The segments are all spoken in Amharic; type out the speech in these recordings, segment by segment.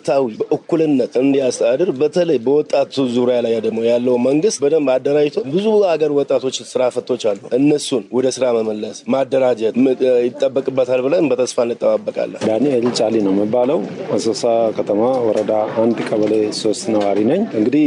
ታዊ በእኩልነት እንዲያስተዳድር በተለይ በወጣቱ ዙሪያ ላይ ደግሞ ያለው መንግስት በደንብ አደራጅቶ ብዙ ሀገር ወጣቶች ስራ ፈቶች አሉ። እነሱን ወደ ስራ መመለስ ማደራጀት ይጠበቅበታል ብለን በተስፋ እንጠባበቃለን። ዳንኤል ጫሊ ነው የሚባለው አሶሳ ከተማ ወረዳ አንድ ቀበሌ ሶስት ነዋሪ ነኝ። እንግዲህ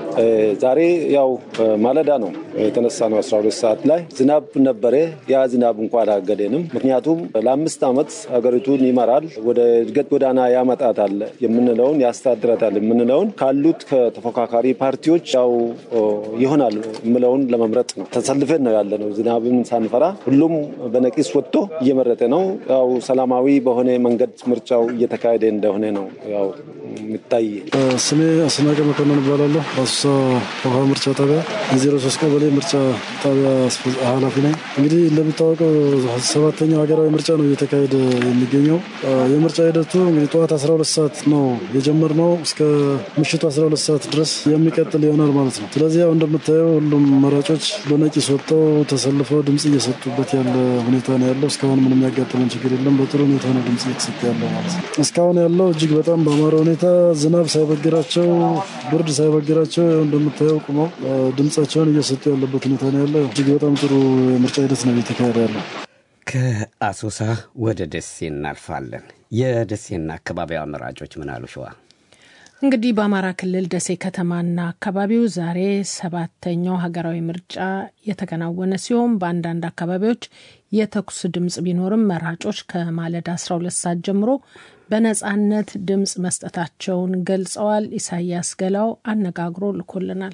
ዛሬ ያው ማለዳ ነው የተነሳ ነው 12 ሰዓት ላይ ዝናብ ነበረ። ያ ዝናብ እንኳ አላገደንም። ምክንያቱም ለአምስት ዓመት ሀገሪቱን ይመራል፣ ወደ እድገት ጎዳና ያመጣታል የምንለውን ያስተዳድራታል የምንለውን ካሉት ከተፎካካሪ ፓርቲዎች ያው ይሆናል የምለውን ለመምረጥ ነው ተሰልፈን ነው ያለ ነው። ዝናብን ሳንፈራ ሁሉም በነቂስ ወጥቶ እየመረጠ ነው። ያው ሰላማዊ በሆነ መንገድ ምርጫው እየተካሄደ እንደሆነ ነው ያው የሚታይ። ስሜ አስናቀ መኮንን እባላለሁ። አሶሳ ውሃ ምርጫ ጣቢያ የዜሮ ሶስት ቀበሌ ምርጫ ጣቢያ ኃላፊ ነኝ። እንግዲህ እንደሚታወቀው ሰባተኛው ሀገራዊ ምርጫ ነው እየተካሄደ የሚገኘው። የምርጫ ሂደቱ እንግዲህ ጠዋት 12 ሰዓት ነው የጀመርነው እስከ ምሽቱ 12 ሰዓት ድረስ የሚቀጥል ይሆናል ማለት ነው። ስለዚህ ያው እንደምታየው ሁሉም መራጮች በነቂስ ወጥተው ተሰልፈው ድምጽ እየሰጡበት ያለ ሁኔታ ነው ያለው። እስካሁን ምንም ያጋጠመን ችግር የለም። በጥሩ ሁኔታ ነው ድምጽ እየተሰጠ ያለው ማለት ነው። እስካሁን ያለው እጅግ በጣም በአማረ ሁኔታ ዝናብ ሳይበግራቸው፣ ብርድ ሳይበግራቸው እንደምታየው ቁመው ድምጻቸውን እየሰጡ ያለበት ሁኔታ ነው ያለው። እጅግ በጣም ጥሩ የምርጫ ሂደት ነው እየተካሄደ ያለው። ከአሶሳ ወደ ደሴ እናልፋለን። የደሴና አካባቢዋ መራጮች ምን አሉ? ሸዋ እንግዲህ በአማራ ክልል ደሴ ከተማና አካባቢው ዛሬ ሰባተኛው ሀገራዊ ምርጫ የተከናወነ ሲሆን በአንዳንድ አካባቢዎች የተኩስ ድምፅ ቢኖርም መራጮች ከማለዳ 12 ሰዓት ጀምሮ በነጻነት ድምፅ መስጠታቸውን ገልጸዋል። ኢሳያስ ገላው አነጋግሮ ልኮልናል።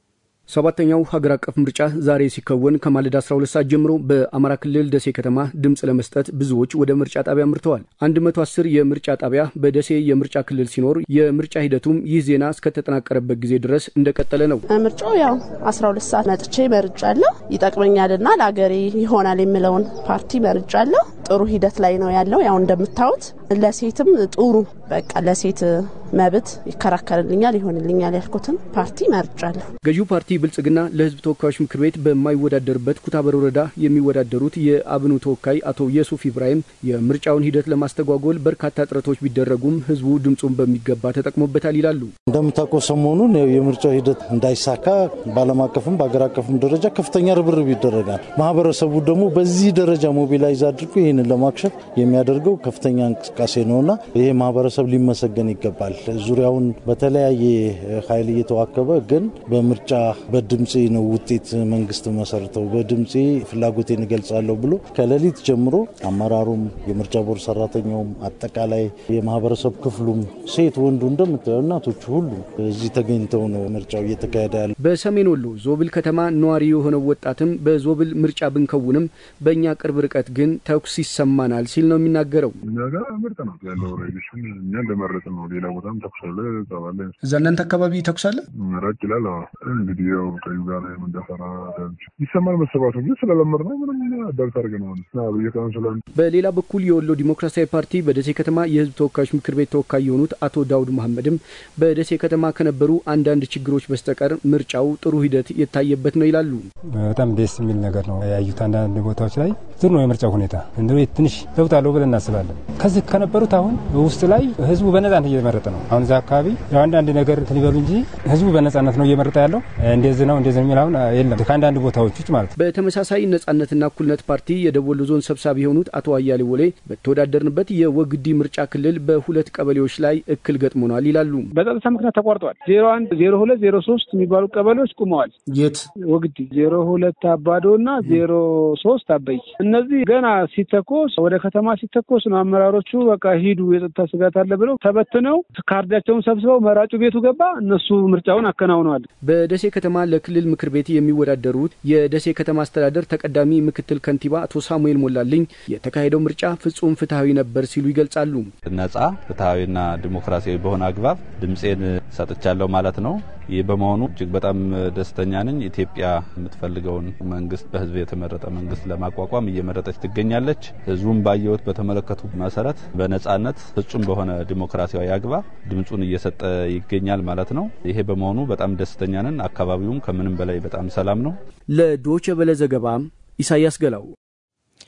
ሰባተኛው ሀገር አቀፍ ምርጫ ዛሬ ሲከወን ከማለዳ 12 ሰዓት ጀምሮ በአማራ ክልል ደሴ ከተማ ድምፅ ለመስጠት ብዙዎች ወደ ምርጫ ጣቢያ አምርተዋል። 110 የምርጫ ጣቢያ በደሴ የምርጫ ክልል ሲኖር የምርጫ ሂደቱም ይህ ዜና እስከተጠናቀረበት ጊዜ ድረስ እንደቀጠለ ነው። ምርጫው ያው 12 ሰዓት መጥቼ መርጫለሁ። ይጠቅመኛልና ለሀገሬ ይሆናል የምለውን ፓርቲ መርጫለሁ። ጥሩ ሂደት ላይ ነው ያለው። ያው እንደምታዩት ለሴትም ጥሩ በቃ ለሴት መብት ይከራከርልኛል፣ ይሆንልኛል ያልኩትን ፓርቲ መርጫለሁ። ገዢው ፓርቲ ብልጽግና ለሕዝብ ተወካዮች ምክር ቤት በማይወዳደርበት ኩታበር ወረዳ የሚወዳደሩት የአብኑ ተወካይ አቶ የሱፍ ኢብራሂም የምርጫውን ሂደት ለማስተጓጎል በርካታ ጥረቶች ቢደረጉም ሕዝቡ ድምፁን በሚገባ ተጠቅሞበታል ይላሉ። እንደምታውቀው ሰሞኑን የምርጫው ሂደት እንዳይሳካ በዓለም አቀፍም በአገር አቀፍም ደረጃ ከፍተኛ ርብርብ ይደረጋል። ማህበረሰቡ ደግሞ በዚህ ደረጃ ሞቢላይዝ አድርጎ ይህንን ለማክሸፍ የሚያደርገው ከፍተኛ እንቅስቃሴ ነውና ይሄ ማህበረሰብ ሊመሰገን ይገባል። ዙሪያውን በተለያየ ኃይል እየተዋከበ ግን በምርጫ በድምፄ ነው ውጤት መንግስት መሰርተው በድምፄ ፍላጎቴን እገልጻለሁ ብሎ ከሌሊት ጀምሮ አመራሩም የምርጫ ቦርድ ሰራተኛውም አጠቃላይ የማህበረሰብ ክፍሉም ሴት ወንዱ እንደምታየው እናቶቹ ሁሉ እዚህ ተገኝተው ነው ምርጫው እየተካሄደ ያለ። በሰሜን ወሎ ዞብል ከተማ ነዋሪ የሆነው ወጣትም በዞብል ምርጫ ብንከውንም በእኛ ቅርብ ርቀት ግን ተኩስ ይሰማናል ሲል ነው የሚናገረው። እኛ ጋር ምርጥ ነው ያለው ሬዲሽን እኛ እንደመረጥ ነው። ሌላ ቦታም ተኩስ አለ ጸባለ እዛ እናንተ አካባቢ ተኩስ አለ ራቅ ይላል። እንግዲህ ያው ቀዩ ጋር የምንደፈራ ይሰማል መሰባቱ ግን ስለለመድ ነው ምንም አዳርት አድርገ ነው በየቀኑ ስለ በሌላ በኩል የወሎ ዲሞክራሲያዊ ፓርቲ በደሴ ከተማ የህዝብ ተወካዮች ምክር ቤት ተወካይ የሆኑት አቶ ዳውድ መሐመድም በደሴ ከተማ ከነበሩ አንዳንድ ችግሮች በስተቀር ምርጫው ጥሩ ሂደት የታየበት ነው ይላሉ። በጣም ደስ የሚል ነገር ነው ያዩት። አንዳንድ ቦታዎች ላይ ጥሩ ነው የምርጫው ሁኔታ እንደ ትንሽ ለውጥ አለው ብለን እናስባለን። ከዚህ ከነበሩት አሁን ውስጥ ላይ ህዝቡ በነጻነት እየመረጠ ነው። አሁን እዛ አካባቢ ያው አንዳንድ ነገር ሊበሉ እንጂ ህዝቡ በነጻነት ነው እየመረጠ ያለው። እንደዚህ ነው እንደዚህ የሚል አሁን የለም ከአንዳንድ ቦታዎች ውጭ ማለት ነው። በተመሳሳይ ነጻነትና እኩልነት ፓርቲ የደቡብ ወሎ ዞን ሰብሳቢ የሆኑት አቶ አያሌ ወሌ በተወዳደርንበት የወግዲ ምርጫ ክልል በሁለት ቀበሌዎች ላይ እክል ገጥሞናል ይላሉ። በጸጥታ ምክንያት ተቋርጠዋል። ዜሮ አንድ ዜሮ ሁለት ዜሮ ሶስት የሚባሉ ቀበሌዎች ቁመዋል። የት ወግዲ ዜሮ ሁለት አባዶ እና ዜሮ ሶስት አበይ እነዚህ ገና ሲተኮስ ወደ ከተማ ሲተኮስ ነው አመራሮቹ በቃ ሂዱ የጸጥታ ስጋት አለ ብለው ተበትነው ካርዳቸውን ሰብስበው መራጩ ቤቱ ገባ። እነሱ ምርጫውን አከናውነዋል። በደሴ ከተማ ለክልል ምክር ቤት የሚወዳደሩት የደሴ ከተማ አስተዳደር ተቀዳሚ ምክትል ከንቲባ አቶ ሳሙኤል ሞላልኝ የተካሄደው ምርጫ ፍጹም ፍትሐዊ ነበር ሲሉ ይገልጻሉ። ነጻ ፍትሐዊና ዲሞክራሲያዊ በሆነ አግባብ ድምፄን ሰጥቻለሁ ማለት ነው። ይህ በመሆኑ እጅግ በጣም ደስተኛ ነኝ። ኢትዮጵያ የምትፈልገውን መንግስት በህዝብ የተመረጠ መንግስት ለማቋቋም እየመረጠች ትገኛለች። ህዝቡም ባየሁት በተመለከቱ መሰረት በነጻነት ፍጹም በሆነ ዲሞክራሲያዊ አግባብ ድምፁን እየሰጠ ይገኛል ማለት ነው። ይሄ በመሆኑ በጣም ደስተኛ ነን። አካባቢውም ከምንም በላይ በጣም ሰላም ነው። ለዶቼ ቬለ ዘገባ ኢሳያስ ገላው።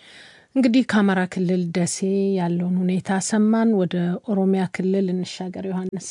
እንግዲህ ከአማራ ክልል ደሴ ያለውን ሁኔታ ሰማን። ወደ ኦሮሚያ ክልል እንሻገር። ዮሐንስ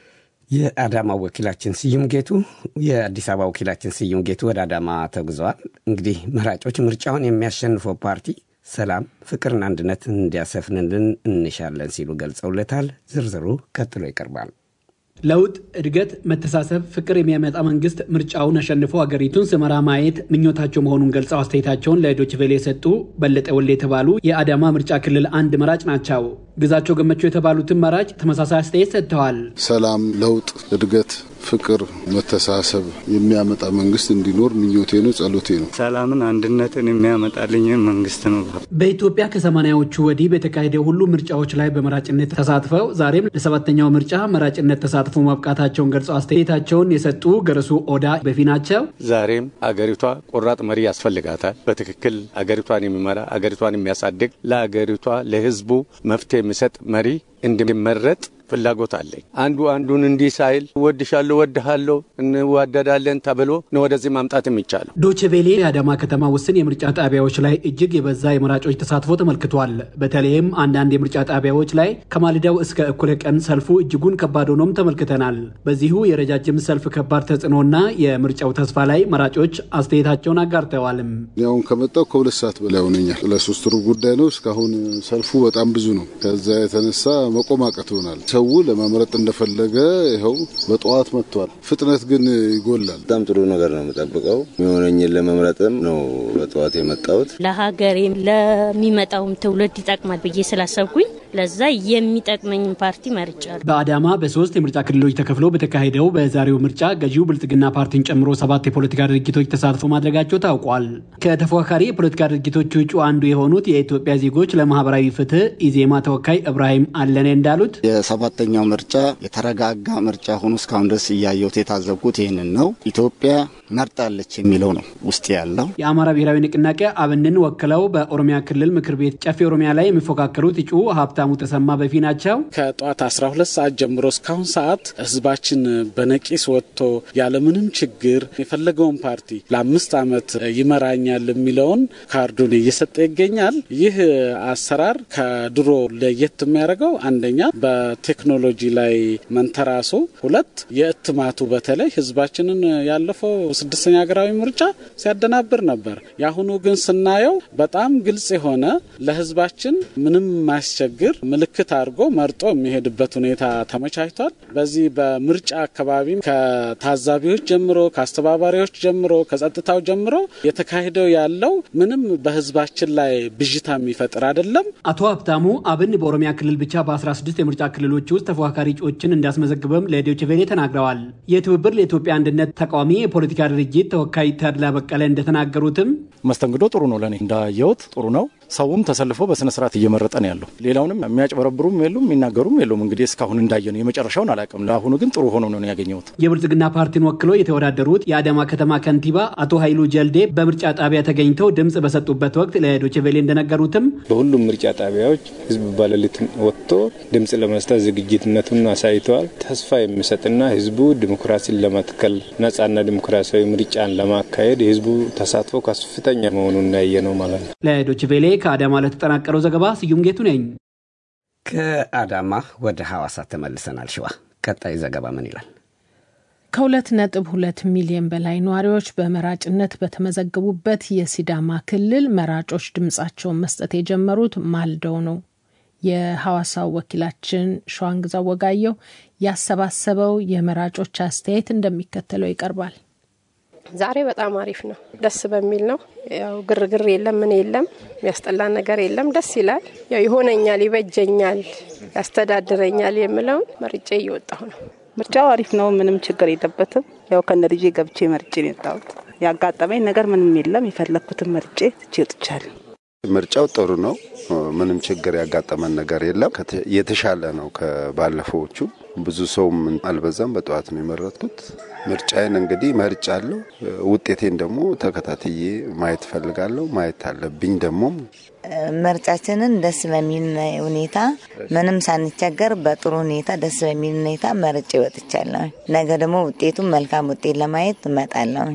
የአዳማ ወኪላችን ስዩም ጌቱ የአዲስ አበባ ወኪላችን ስዩም ጌቱ ወደ አዳማ ተጉዘዋል። እንግዲህ መራጮች ምርጫውን የሚያሸንፈው ፓርቲ ሰላም፣ ፍቅርና አንድነት እንዲያሰፍንልን እንሻለን ሲሉ ገልጸውለታል። ዝርዝሩ ቀጥሎ ይቀርባል። ለውጥ፣ እድገት፣ መተሳሰብ፣ ፍቅር የሚያመጣ መንግስት ምርጫውን አሸንፎ ሀገሪቱን ስመራ ማየት ምኞታቸው መሆኑን ገልጸው አስተያየታቸውን ለዶይቼ ቬለ የሰጡ በለጠ ወልዴ የተባሉ የአዳማ ምርጫ ክልል አንድ መራጭ ናቸው። ግዛቸው ገመቸው የተባሉትን መራጭ ተመሳሳይ አስተያየት ሰጥተዋል። ሰላም፣ ለውጥ፣ እድገት፣ ፍቅር፣ መተሳሰብ የሚያመጣ መንግስት እንዲኖር ምኞቴ ነው፣ ጸሎቴ ነው። ሰላምን፣ አንድነትን የሚያመጣልኝ መንግስት ነው። በኢትዮጵያ ከሰማንያዎቹ ወዲህ በተካሄደው ሁሉ ምርጫዎች ላይ በመራጭነት ተሳትፈው ዛሬም ለሰባተኛው ምርጫ መራጭነት ተሳትፈው መብቃታቸውን ገልጸው አስተያየታቸውን የሰጡ ገረሱ ኦዳ በፊ ናቸው። ዛሬም አገሪቷ ቆራጥ መሪ ያስፈልጋታል። በትክክል አገሪቷን የሚመራ አገሪቷን የሚያሳድግ ለአገሪቷ ለህዝቡ መፍትሄ የሚሰጥ መሪ እንዲመረጥ ፍላጎት አለኝ። አንዱ አንዱን እንዲህ ሳይል እወድሻለሁ፣ እወድሃለሁ፣ እንዋደዳለን ተብሎ ነው ወደዚህ ማምጣት የሚቻለው። ዶችቬሌ የአዳማ ከተማ ውስን የምርጫ ጣቢያዎች ላይ እጅግ የበዛ የመራጮች ተሳትፎ ተመልክቷል። በተለይም አንዳንድ የምርጫ ጣቢያዎች ላይ ከማልዳው እስከ እኩለ ቀን ሰልፉ እጅጉን ከባድ ሆኖም ተመልክተናል። በዚሁ የረጃጅም ሰልፍ ከባድ ተጽዕኖና የምርጫው ተስፋ ላይ መራጮች አስተያየታቸውን አጋርተዋልም። አሁን ከመጣው ከሁለት ሰዓት በላይ ሆነኛል። ለሶስት ሩብ ጉዳይ ነው። እስካሁን ሰልፉ በጣም ብዙ ነው። ከዛ የተነሳ መቆም አቅቶናል። ሰው ለመምረጥ እንደፈለገ ይኸው በጠዋት መጥቷል። ፍጥነት ግን ይጎላል። በጣም ጥሩ ነገር ነው የምጠብቀው። የሚሆነኝን ለመምረጥም ነው በጠዋት የመጣሁት። ለሀገሬም ለሚመጣውም ትውልድ ይጠቅማል ብዬ ስላሰብኩኝ ለዛ የሚጠቅመኝን ፓርቲ መርጫለሁ። በአዳማ በሶስት የምርጫ ክልሎች ተከፍሎ በተካሄደው በዛሬው ምርጫ ገዢው ብልጽግና ፓርቲን ጨምሮ ሰባት የፖለቲካ ድርጅቶች ተሳትፎ ማድረጋቸው ታውቋል። ከተፎካካሪ የፖለቲካ ድርጅቶች ውጭ አንዱ የሆኑት የኢትዮጵያ ዜጎች ለማህበራዊ ፍትህ ኢዜማ ተወካይ እብራሂም አለኔ እንዳሉት የሰባተኛው ምርጫ የተረጋጋ ምርጫ ሆኖ እስካሁን ድረስ እያየሁት የታዘብኩት ይህንን ነው። ኢትዮጵያ መርጣለች የሚለው ነው ውስጥ ያለው። የአማራ ብሔራዊ ንቅናቄ አብንን ወክለው በኦሮሚያ ክልል ምክር ቤት ጨፌ ኦሮሚያ ላይ የሚፎካከሩት እጩ ሀብታሙ ተሰማ በፊ ናቸው። ከጠዋት 12 ሰዓት ጀምሮ እስካሁን ሰዓት ህዝባችን በነቂስ ወጥቶ ያለምንም ችግር የፈለገውን ፓርቲ ለአምስት ዓመት ይመራኛል የሚለውን ካርዱን እየሰጠ ይገኛል። ይህ አሰራር ከድሮ ለየት የሚያደርገው አንደኛ በቴክኖሎጂ ላይ መንተራሱ፣ ሁለት የእትማቱ በተለይ ህዝባችንን ያለፈው ስድስተኛ ሀገራዊ ምርጫ ሲያደናብር ነበር። የአሁኑ ግን ስናየው በጣም ግልጽ የሆነ ለህዝባችን ምንም ማያስቸግር ምልክት አድርጎ መርጦ የሚሄድበት ሁኔታ ተመቻችቷል። በዚህ በምርጫ አካባቢም ከታዛቢዎች ጀምሮ ከአስተባባሪዎች ጀምሮ ከጸጥታው ጀምሮ የተካሄደው ያለው ምንም በህዝባችን ላይ ብዥታ የሚፈጥር አይደለም። አቶ ሀብታሙ አብን በኦሮሚያ ክልል ብቻ በ16 የምርጫ ክልሎች ውስጥ ተፎካካሪ እጩዎችን እንዳስመዘግበም ለዶይቼ ቬለ ተናግረዋል። የትብብር ለኢትዮጵያ አንድነት ተቃዋሚ የፖለቲካ ድርጅት ተወካይ ተድላ በቀለ እንደተናገሩትም መስተንግዶ ጥሩ ነው። ለእኔ እንዳየሁት ጥሩ ነው። ሰውም ተሰልፎ በስነ ስርዓት እየመረጠ ነው ያለው። ሌላውንም የሚያጭበረብሩም የሉም የሚናገሩም የሉም። እንግዲህ እስካሁን እንዳየ ነው። የመጨረሻውን አላውቅም። ለአሁኑ ግን ጥሩ ሆኖ ነው ያገኘሁት። የብልጽግና ፓርቲን ወክሎ የተወዳደሩት የአዳማ ከተማ ከንቲባ አቶ ኃይሉ ጀልዴ በምርጫ ጣቢያ ተገኝተው ድምፅ በሰጡበት ወቅት ለዶይቼ ቬለ እንደነገሩትም በሁሉም ምርጫ ጣቢያዎች ህዝብ ባለሊት ወጥቶ ድምፅ ለመስጠት ዝግጅትነቱን አሳይተዋል። ተስፋ የሚሰጥና ህዝቡ ዲሞክራሲን ለመትከል ነጻና ዲሞክራሲያዊ ምርጫን ለማካሄድ የህዝቡ ተሳትፎ ከፍተኛ መሆኑን ያየ ነው ማለት ነው። ለዶይቼ ቬለ ከአዳማ ለተጠናቀረው ዘገባ ስዩም ጌቱ ነኝ። ከአዳማ ወደ ሐዋሳ ተመልሰናል። ሸዋ ቀጣይ ዘገባ ምን ይላል? ከሁለት ነጥብ ሁለት ሚሊዮን በላይ ነዋሪዎች በመራጭነት በተመዘገቡበት የሲዳማ ክልል መራጮች ድምፃቸውን መስጠት የጀመሩት ማልደው ነው። የሐዋሳው ወኪላችን ሸዋንግዛ ወጋየው ያሰባሰበው የመራጮች አስተያየት እንደሚከተለው ይቀርባል። ዛሬ በጣም አሪፍ ነው። ደስ በሚል ነው። ያው ግርግር የለም፣ ምን የለም፣ የሚያስጠላን ነገር የለም። ደስ ይላል። ያው ይሆነኛል፣ ይበጀኛል፣ ያስተዳድረኛል የምለውን መርጬ እየወጣሁ ነው። ምርጫው አሪፍ ነው። ምንም ችግር የለበትም። ያው ከነ ልጄ ገብቼ መርጬ ነው የወጣሁት። ያጋጠመኝ ነገር ምንም የለም። የፈለግኩትን መርጬ ትቼ ወጥቻለሁ። ምርጫው ጥሩ ነው። ምንም ችግር ያጋጠመን ነገር የለም። የተሻለ ነው ከባለፈዎቹ። ብዙ ሰውም አልበዛም። በጠዋት ነው የመረጥኩት። ምርጫዬን እንግዲህ መርጫለሁ። ውጤቴን ደግሞ ተከታትዬ ማየት ፈልጋለሁ። ማየት አለብኝ ደግሞ ምርጫችንን ደስ በሚል ሁኔታ ምንም ሳንቸገር በጥሩ ሁኔታ ደስ በሚል ሁኔታ መርጬ ወጥቻለሁ። ነገ ደግሞ ውጤቱን መልካም ውጤት ለማየት እመጣለሁ።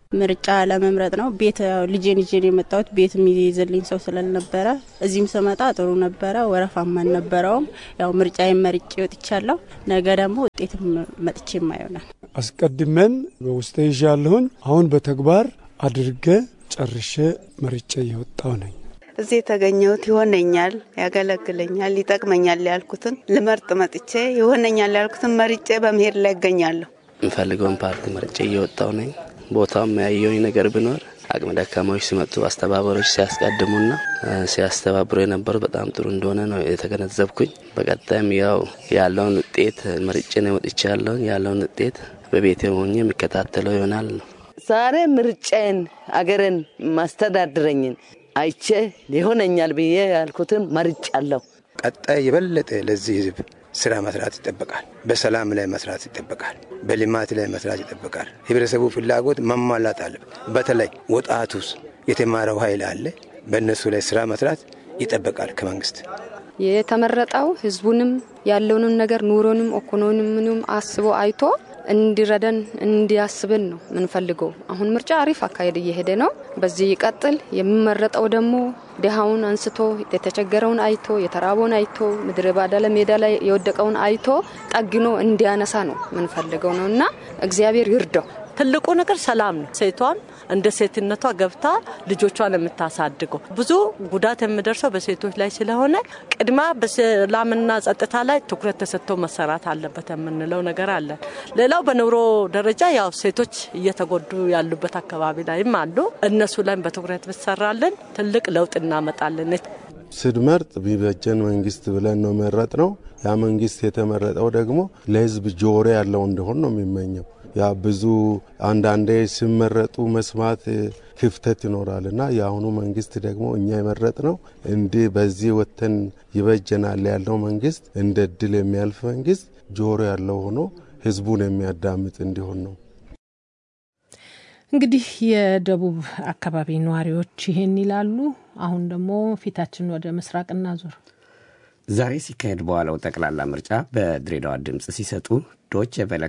ምርጫ ለመምረጥ ነው። ቤት ልጄን ይዤ ነው የመጣሁት። ቤት የሚይዝልኝ ሰው ስላልነበረ እዚህም ስመጣ ጥሩ ነበረ። ወረፋም አልነበረውም። ያው ምርጫዬን መርጬ ወጥቻለሁ። ነገ ደግሞ ውጤትም መጥቼ ይሆናል። አስቀድመን በውስጤ ይዣለሁኝ። አሁን በተግባር አድርገ ጨርሼ መርጬ እየወጣው ነኝ። እዚህ የተገኘሁት ይሆነኛል፣ ያገለግለኛል፣ ይጠቅመኛል ያልኩትን ልመርጥ መጥቼ ይሆነኛል ያልኩትን መርጬ በመሄድ ላይ ይገኛለሁ። የምፈልገውን ፓርቲ መርጬ እየወጣው ነኝ። ቦታውም ያየውኝ ነገር ቢኖር አቅመ ደካማዎች ሲመጡ አስተባባሪዎች ሲያስቀድሙና ሲያስተባብሩ የነበሩ በጣም ጥሩ እንደሆነ ነው የተገነዘብኩኝ። በቀጣይም ያው ያለውን ውጤት መርጬ ነው ወጥቼ ያለውን ያለውን ውጤት በቤቴ ሆኜ የሚከታተለው ይሆናል ነው። ዛሬ ምርጫዬን አገርን ማስተዳድረኝን አይቼ ይሆነኛል ብዬ ያልኩትን መርጫለሁ። ቀጣይ የበለጠ ለዚህ ህዝብ ስራ መስራት ይጠበቃል። በሰላም ላይ መስራት ይጠበቃል። በልማት ላይ መስራት ይጠበቃል። ህብረተሰቡ ፍላጎት መሟላት አለበት። በተለይ ወጣቱስ የተማረው ኃይል አለ። በእነሱ ላይ ስራ መስራት ይጠበቃል ከመንግስት። የተመረጠው ህዝቡንም ያለውንም ነገር ኑሮንም ኢኮኖሚንም አስቦ አይቶ እንዲረዳን እንዲያስብን ነው የምንፈልገው። አሁን ምርጫ አሪፍ አካሄድ እየሄደ ነው። በዚህ ይቀጥል። የሚመረጠው ደግሞ ድሃውን አንስቶ የተቸገረውን አይቶ የተራበውን አይቶ ምድረ ባዳ ሜዳ ላይ የወደቀውን አይቶ ጠግኖ እንዲያነሳ ነው የምንፈልገው ነው እና እግዚአብሔር ይርዳው። ትልቁ ነገር ሰላም ነው። ሴቷን እንደ ሴትነቷ ገብታ ልጆቿን የምታሳድገው ብዙ ጉዳት የሚደርሰው በሴቶች ላይ ስለሆነ ቅድማ በሰላምና ጸጥታ ላይ ትኩረት ተሰጥቶ መሰራት አለበት የምንለው ነገር አለን። ሌላው በኑሮ ደረጃ ያው ሴቶች እየተጎዱ ያሉበት አካባቢ ላይም አሉ። እነሱ ላይም በትኩረት ብሰራለን ትልቅ ለውጥ እናመጣለን። ስንመርጥ ቢበጀን መንግስት ብለን ነው መረጥ ነው። ያ መንግስት የተመረጠው ደግሞ ለህዝብ ጆሮ ያለው እንደሆን ነው የሚመኘው። ያ ብዙ አንዳንዴ ሲመረጡ መስማት ክፍተት ይኖራል እና የአሁኑ መንግስት ደግሞ እኛ የመረጥ ነው እንዲህ በዚህ ወተን ይበጀናል ያለው መንግስት እንደ እድል የሚያልፍ መንግስት ጆሮ ያለው ሆኖ ህዝቡን የሚያዳምጥ እንዲሆን ነው። እንግዲህ የደቡብ አካባቢ ነዋሪዎች ይህን ይላሉ። አሁን ደግሞ ፊታችን ወደ ምስራቅ እናዞር። ዛሬ ሲካሄድ በዋለው ጠቅላላ ምርጫ በድሬዳዋ ድምፅ ሲሰጡ ዶች ቬለ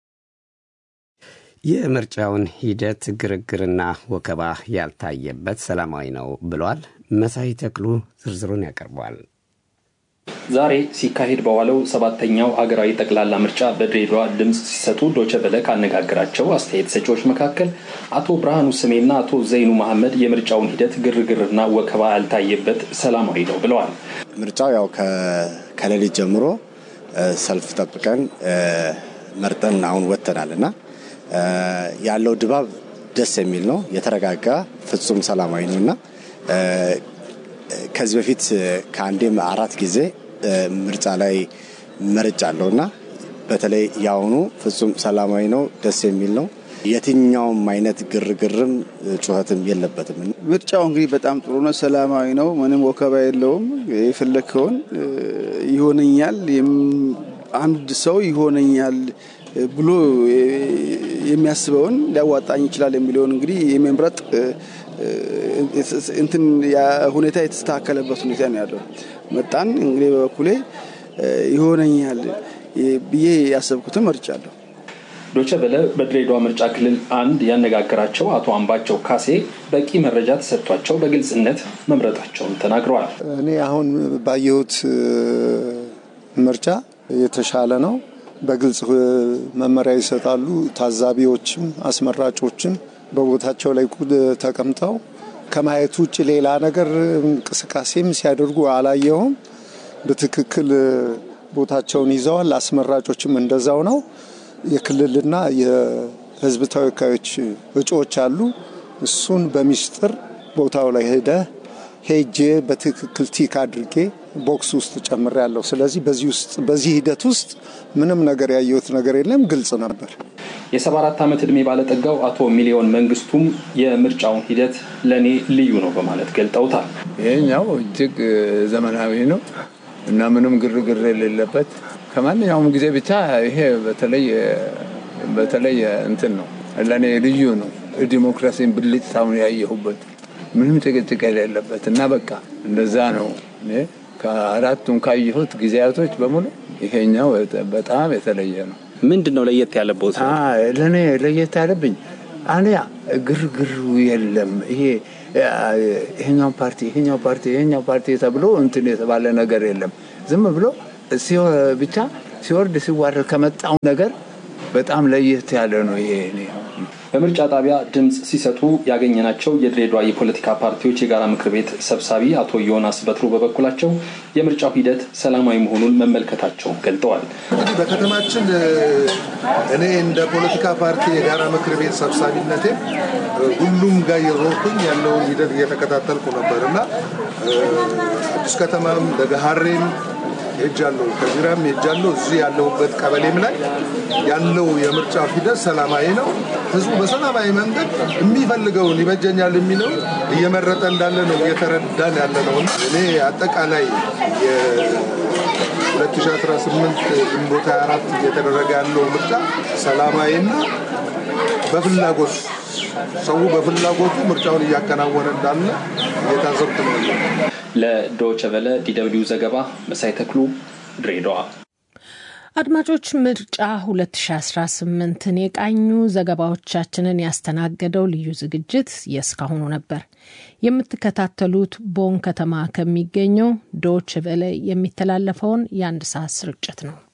የምርጫውን ሂደት ግርግርና ወከባ ያልታየበት ሰላማዊ ነው ብሏል። መሳይ ተክሉ ዝርዝሩን ያቀርበዋል። ዛሬ ሲካሄድ በዋለው ሰባተኛው ሀገራዊ ጠቅላላ ምርጫ በድሬዳዋ ድምፅ ሲሰጡ ዶቸበለ ካነጋገራቸው አስተያየት ሰጪዎች መካከል አቶ ብርሃኑ ስሜና አቶ ዘይኑ መሐመድ የምርጫውን ሂደት ግርግርና ወከባ ያልታየበት ሰላማዊ ነው ብለዋል። ምርጫው ያው ከሌሊት ጀምሮ ሰልፍ ጠብቀን መርጠን አሁን ወጥተናል እና ያለው ድባብ ደስ የሚል ነው። የተረጋጋ ፍጹም ሰላማዊ ነው እና ከዚህ በፊት ከአንዴም አራት ጊዜ ምርጫ ላይ መርጫለሁ እና በተለይ የአሁኑ ፍጹም ሰላማዊ ነው፣ ደስ የሚል ነው። የትኛውም አይነት ግርግርም ጩኸትም የለበትም። ምርጫው እንግዲህ በጣም ጥሩ ነው፣ ሰላማዊ ነው፣ ምንም ወከባ የለውም። የፈለግከውን ይሆነኛል፣ አንድ ሰው ይሆነኛል ብሎ የሚያስበውን ሊያዋጣኝ ይችላል የሚለውን እንግዲህ የመምረጥ እንትን ሁኔታ የተስተካከለበት ሁኔታ ነው ያለው። መጣን እንግዲህ በበኩሌ ይሆነኛል ብዬ ያሰብኩትን መርጫለሁ። ዶቸ በለ በድሬዳዋ ምርጫ ክልል አንድ ያነጋገራቸው አቶ አምባቸው ካሴ በቂ መረጃ ተሰጥቷቸው በግልጽነት መምረጣቸውን ተናግረዋል። እኔ አሁን ባየሁት ምርጫ የተሻለ ነው። በግልጽ መመሪያ ይሰጣሉ። ታዛቢዎችም አስመራጮችም በቦታቸው ላይ ተቀምጠው ከማየት ውጭ ሌላ ነገር እንቅስቃሴም ሲያደርጉ አላየውም። በትክክል ቦታቸውን ይዘዋል። አስመራጮችም እንደዛው ነው። የክልልና የሕዝብ ተወካዮች እጩዎች አሉ። እሱን በሚስጥር ቦታው ላይ ሄደ ሄጄ በትክክል ቲክ አድርጌ ቦክስ ውስጥ ጨምሬ ያለው። ስለዚህ በዚህ ውስጥ በዚህ ሂደት ውስጥ ምንም ነገር ያየሁት ነገር የለም፣ ግልጽ ነበር። የሰባ አራት ዓመት ዕድሜ ባለጠጋው አቶ ሚሊዮን መንግስቱም የምርጫውን ሂደት ለእኔ ልዩ ነው በማለት ገልጠውታል። ይሄኛው እጅግ ዘመናዊ ነው እና ምንም ግርግር የሌለበት ከማንኛውም ጊዜ ብቻ ይሄ በተለይ በተለይ እንትን ነው ለእኔ ልዩ ነው። ዲሞክራሲን ብልጭታውን ያየሁበት ምንም ጭቅጭቅ የሌለበት እና በቃ እንደዛ ነው። ከአራቱም ካየሁት ጊዜያቶች በሙሉ ይሄኛው በጣም የተለየ ነው። ምንድን ነው ለየት ያለበት? ለእኔ ለየት ያለብኝ አንያ ግርግሩ የለም። ይሄ ይሄኛው ፓርቲ ይሄኛው ፓርቲ ይሄኛው ፓርቲ ተብሎ እንትን የተባለ ነገር የለም። ዝም ብሎ ብቻ ሲወርድ ሲዋረድ ከመጣው ነገር በጣም ለየት ያለ ነው ይሄ በምርጫ ጣቢያ ድምፅ ሲሰጡ ያገኘናቸው የድሬዳዋ የፖለቲካ ፓርቲዎች የጋራ ምክር ቤት ሰብሳቢ አቶ ዮናስ በትሩ በበኩላቸው የምርጫው ሂደት ሰላማዊ መሆኑን መመልከታቸውን ገልጠዋል። እንግዲህ በከተማችን እኔ እንደ ፖለቲካ ፓርቲ የጋራ ምክር ቤት ሰብሳቢነቴ ሁሉም ጋር የዞርኩኝ ያለውን ሂደት እየተከታተልኩ ነበር እና አዲስ ከተማም ለገሃሬም ሄጃለሁ፣ ከዚራም ሄጃለሁ። እዚህ ያለሁበት ቀበሌም ላይ ያለው የምርጫ ሂደት ሰላማዊ ነው። ህዝቡ በሰላማዊ መንገድ የሚፈልገውን ይበጀኛል የሚለው እየመረጠ እንዳለ ነው እየተረዳን ያለ ነው። እኔ አጠቃላይ የ2018 ግንቦት 24 እየተደረገ ያለው ምርጫ ሰላማዊና በፍላጎት ሰው በፍላጎቱ ምርጫውን እያከናወነ እንዳለ እየታዘብኩ ነው። ለዶቸ ቨለ ዲደብሊው ዘገባ መሳይ ተክሉ ድሬዳዋ። አድማጮች ምርጫ 2018ን የቃኙ ዘገባዎቻችንን ያስተናገደው ልዩ ዝግጅት የእስካሁኑ ነበር። የምትከታተሉት ቦን ከተማ ከሚገኘው ዶች ቨለ የሚተላለፈውን የአንድ ሰዓት ስርጭት ነው።